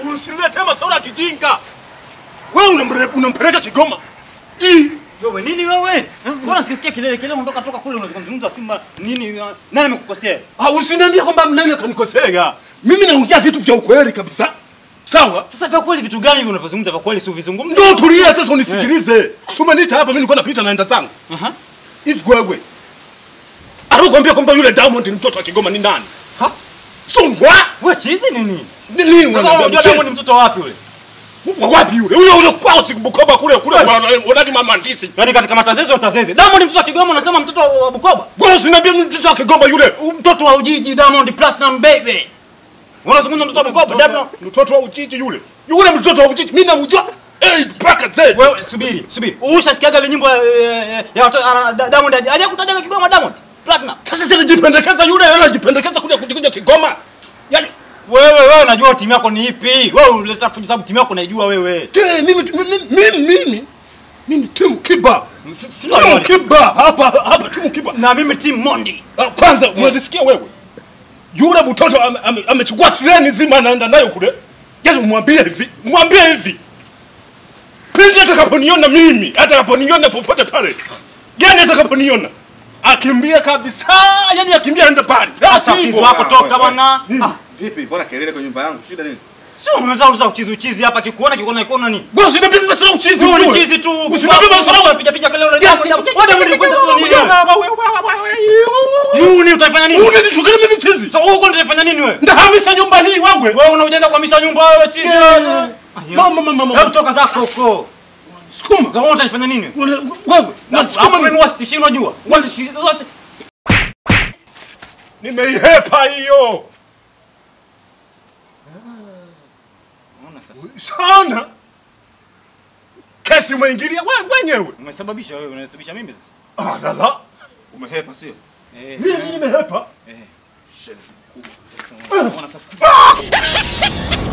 Usilete masuala ya kijinga. Wewe unamre- unampeleka Kigoma. Hii Wewe nini wewe? Eh, Mbona sikisikia kelele kelele unatoka toka kule unazungumza tu ma- nini uh, nani amekukosea? Ah, usiniambie kwamba nani akanikosea. Mimi naongea vitu vya ukweli kabisa. Sawa? Sasa vya kweli vitu gani hivi unavyozungumza vya kweli si uvizungumze? Ndio tulia sasa unisikilize. Si umeniita hapa mimi nilikuwa napita naenda zangu. Aha. Hivi wewe. Anakuambia kwamba yule Diamond ni mtoto wa Kigoma ni nani? Ha? Songwa? Wewe chizi nini? Ni nini Sasa unaniambia unajua Diamond mchezo? ni mtoto wapi yule? Wa wapi yule? Yule yule kwao si Bukoba kule kule unadi mama ndizi. Yaani katika matazezi utazezi. Diamond ni mtoto wa Kigoma unasema mtoto wa Bukoba? Wewe usiniambie ni mtoto wa Kigoma yule. Mtoto wa Ujiji Diamond Platinum baby. Unazungumza mtoto wa Bukoba Diamond? Mtoto wa Ujiji yule. Yule mtoto wa Ujiji mimi namjua. Eh, mpaka Z. Wewe subiri, subiri. Ushasikiaga ile nyimbo eh, ya watoto ana- Da- Diamond haja kutaja Kigoma Diamond Platinum. Sasa si anajipendekeza yule, yule anajipendekeza kuja kuja Kigoma. Yaani Wewe wewe unajua timu yako ni ipi? Wewe unaleta fujo sababu timu yako unaijua wewe. ke mimi mimi mimi mimi mimi timu Kiba. Si- si- Timu Kiba hapa hapa timu Kiba. Na mimi timu Mondi. Ah, Kwanza unanisikia wewe? Yule mtoto ame- ame- amechukua treni nzima anaenda nayo kule. Yaani umwambie hivi, mwambie hivi. Pindi atakaponiona mimi, atakaponiona popote pale. Gani atakaponiona? Akimbia kabisa, yani akimbia aende pale. Sasa Sasa uchizi hivyo. wako toka bwana. Ah, Vipi? Mbona kelele kwa nyumba yangu? Shida nini? Sio unaweza uza uchizi uchizi hapa kikuona kikuona kikuona nini? Bwana usiniambie mimi sina uchizi Wewe ni ujue. chizi tu. Usiniambie mimi sina piga piga kelele jambo jambo. Wewe ndio kwenda tu nini wewe? Yuni utafanya nini? Unanichukulia mimi chizi? Sasa wewe kwenda utafanya nini wewe? Ndahamisha nyumba hii wangu. Wewe unaenda kuhamisha nyumba wewe chizi. Yeah. Ayo. Mama mama mama. Hebu toka zako huko. Sukuma. Wewe utafanya nini? Wewe wewe. Hapo mimi wasitishi unajua. Wasitishi wasi- Nimeihepa hiyo. Unaona sasa. Sana. Kesi umeingilia wewe mwenyewe. Umesababisha wewe, unasababisha mimi sasa. Ah la la. Umehepa sio? Eh. Mimi nimehepa. Eh. Unaona sasa.